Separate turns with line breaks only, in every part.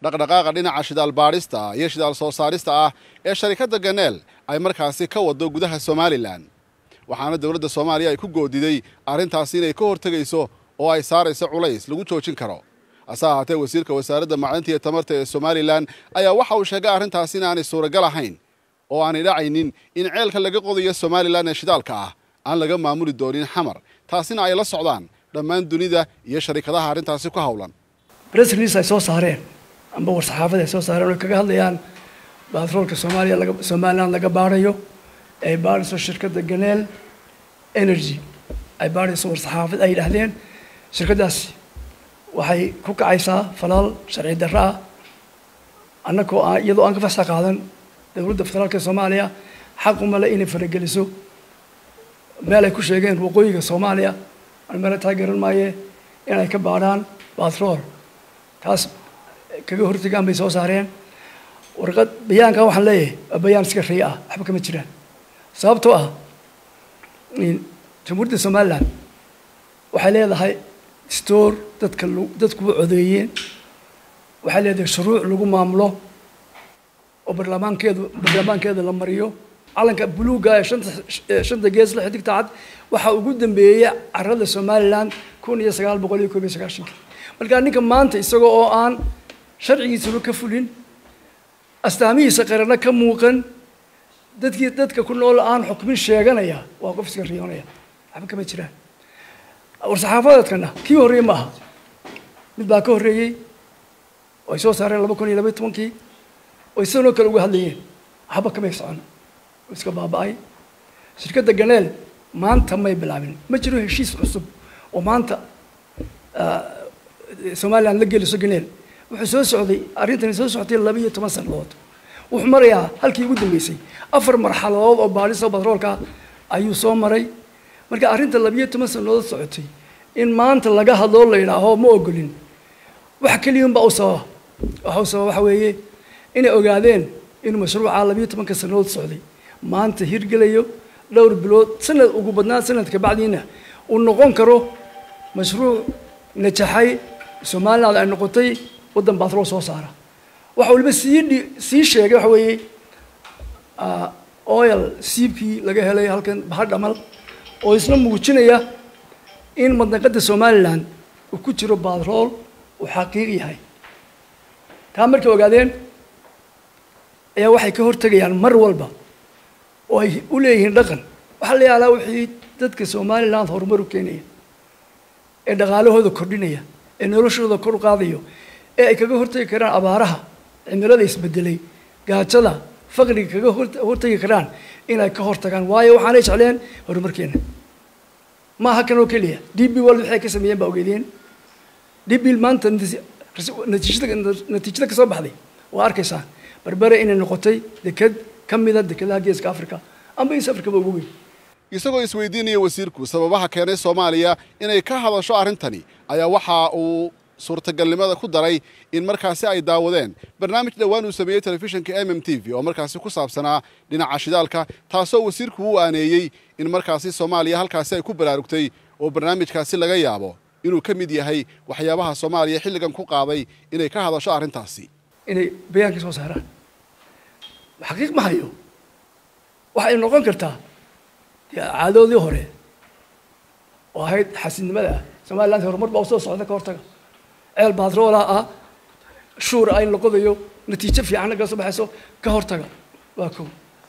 dhaqdhaqaaqa dhinaca shidaal baadhista iyo shidaal soo saarista ah ee sharikadda ganeel ay markaasi ka waddo gudaha somalilan waxaana dowladda soomaaliya ay ku goodiday arrintaasi inay ka hortegayso oo ay saarayso culays lagu joojin karo hase ahaatee wasiirka wasaaradda macdinta iyo tamarta ee somalilan ayaa waxa uu sheegay arrintaasi inaanay suuragal ahayn oo aanay dhacaynin in ceelka laga qodayo somalilan ee shidaalka ah aan laga maamuli doonin xamar taasina ay la socdaan dhammaan dunida iyo sharikadaha arrintaasi ku howlan
bress release ay soo saareen amba war-saxaafad ay soo saareen oo kaga hadlayaan batroolka soomaaliya laga somaliland laga baadhayo ay baadhayso shirkadda ganeel energy ay baadhayso war-saxaafad ay yidhaahdeen shirkaddaasi waxay ku kacaysaa falaal sharci darro ah annagoo aan iyadoo aan ka fasax qaadan dowladda federaalka soomaaliya xaq umale inay farageliso meel ay ku sheegeen waqooyiga soomaaliya aan meele taageeran maaye inay ka baadhaan batrool taas kaga hortegaan bay soo saareen warqad bayaankan waxaan leeyahay waa bayaan iska riya ah waxba kama jiraan sababtoo ah jamhuuriyadda somaliland waxay leedahay store dadka dadkuwa codeeyeen waxay leedahay shuruuc lagu maamulo oo barlamaankeedu barlamaankeeda la mariyo calanka buluuga ee shanta shanta gees la xidigta cad waxaa ugu dambeeya carada somaliland kun iyo sagaal boqol iyo koob iyo sagaashankii markaa ninka maanta isagoo oo aan sharcigiisaba ka fulin astaamihiisa qarana ka muuqan dadkii dadka ku nool aan xukmin sheeganaya waa qof iska riyoonaya waxba kama jiraan war-saxaafadeedkana kii horreeyey ma aha mid baa ka horreeyey oo ay soo saareen laba kun iyo labaiy tobankii oo isanoo kale uga hadlayeen waxba kamay socon oo iska baaba-ay shirkadda ganeel maanta may bilaabin ma jiro heshiis cusub oo maanta somaliland la geliso ganeel wuxuu soo socday arrintani soo socotay laba iyo toban sanadood wuxuu marayaa halkii ugu dambeysay afar marxaladood oo baadhisa batroolka ayuu soo maray marka arrinta labiyo toban sanadood socotay in maanta laga hadloo la yidhaaho ma ogolin wax keliyunbaa u sababa waxa u sababa waxa weeye inay ogaadeen inuu mashruuca labiyo tobanka sanadood socday maanta hirgelayo dhowr bilood sanad ugu badnaan sanadka bacdiina uu noqon karo mashruuc najaxay somaliland ay noqotay waddan batrool soo saara waxa waliba sii dhi sii sheegay waxa weeye oil siibkii laga helay halkan bahar dhamal oo isna muujinaya in madnaqada somaliland uu ku jiro batrool uu xaqiiq yahay taa markay ogaadeen ayaa waxay ka hortegayaan mar walba oo ay u leeyihiin dhaqan waxaa la yaalaa wixii dadka somaliland horumar u keenaya ee dhaqaalahooda kordhinaya ee noloshooda kor u qaadayo ee ay kaga hortegi karaan abaaraha cimilada isbedelay gaajada faqriga kaga hortegi karaan inay ka hortagaan waayo waxaanay jecleen horumarkeena ma aha kan oo keliya d b world waxay ka sameeyeen baa ogeedeen d b maanta natiijada natiijada ka soo baxday waa arkaysaan berbere inay noqotay deked ka mida dekedaha geeska africa amba east africaba ugu weyn
isagoo isweydiinaya wasiirku sababaha keenay soomaaliya inay ka hadasho arrintani ayaa waxa uu suurtagalnimada ku daray in markaasi ay daawadeen barnaamij dhowaan uu sameeyey telefishinka m m t v oo markaasi ku saabsanaa dhinaca shidaalka taasoo wasiirku u aaneeyey in markaasi soomaaliya halkaasi ay ku baraarugtay oo barnaamijkaasi laga yaabo inuu ka mid yahay waxyaabaha soomaaliya xilligan ku qaaday inay ka hadasho arrintaasi
inay bayaanka soo saaraan xaqiiq ma hayo waxay noqon kartaa caadoodii hore oo ahayd xasidnimada ah somaliland horumar baa usoo socda ka hortaga ceel batroola ah shuura in la qodayo natiijo fiicanna kala soo baxayso ka hortaga waa ko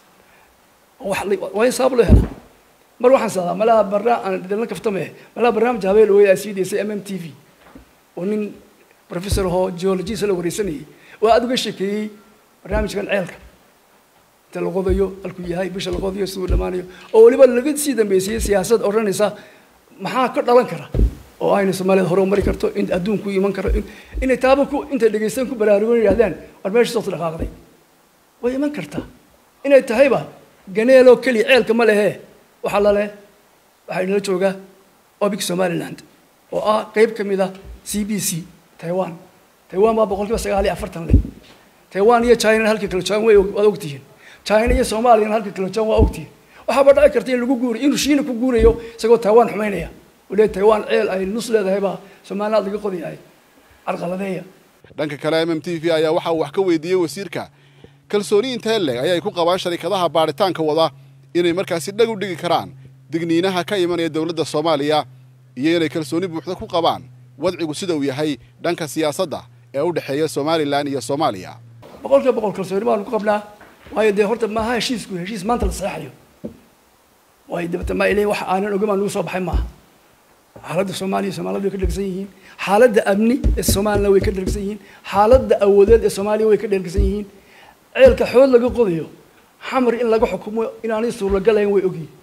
waa in sabab loo helaa mar waxaan sadaa malaha barna aan idinla kaftame malaha barnaamij habeen ooy aa sii daysay m m t v oo nin professor ahoo geologisa la wareysanayay oo aada uga sheekeeyey barnaamijkan ceelka inta la qodayo halkuu yahay bisha la qodayo siduu dhammaanayo oo weliba laga sii dambeysayey siyaasad odhanaysa maxaa ka dhalan kara oo ayna soomaaliyad hore u mari karto in adduunku iman karo inay taaba ku intay dhegaystaan ku baraarugan yidhahdaan war meesha soo dhaqaaqday way iman kartaa inay tahayba ganeeloo keliya ceelka ma lehe waxaa la leh waxaa inala joogaa obic somaliland oo ah qeyb ka mid ah c b c taiwan taiwan baa boqol kiiba sagaal iyo afartan leh taiwan iyo china halka kala joogan way waad ogtihiin china iyo soomaaliyana halka kala joogan waa ogtihiin waxaaba dhici karta in lagu guuriyo inuu shiina ku guurayo isagoo taiwan xumaynaya ule taiwan ceel ay nus leedahay baa somaliland laga qodayahay carqaladeeya
dhanka kale m m t v ayaa waxa uu wax ka weydiiyey wasiirka kalsooni intee leg ayay ku qabaan sharikadaha baadhitaanka wada inay markaasi dhag u dhigi karaan digniinaha ka imanaya dowladda soomaaliya iyo inay kalsooni buuxda ku qabaan wadcigu sida uu yahay dhanka siyaasadda ee u dhexeeya somalilan iyo soomaaliya
boqol kiiba boqol kalsooni baanu ku qabnaa waayo dee horta maaha heshiisku heshiis maanta la saxeexayo waayo dabata ma ilay wax aanan ogamaan lagu soo baxay maaha xaaladda soomaaliya soomaalida way ka dhergsan yihiin xaaladda amni ee soomaalina way ka dhergsan yihiin xaaladda awoodeed ee soomaaliya way ka dhergsan yihiin ceelka xood laga qodayo xamar in laga xukumo inaanay suuragalayn way ogyihin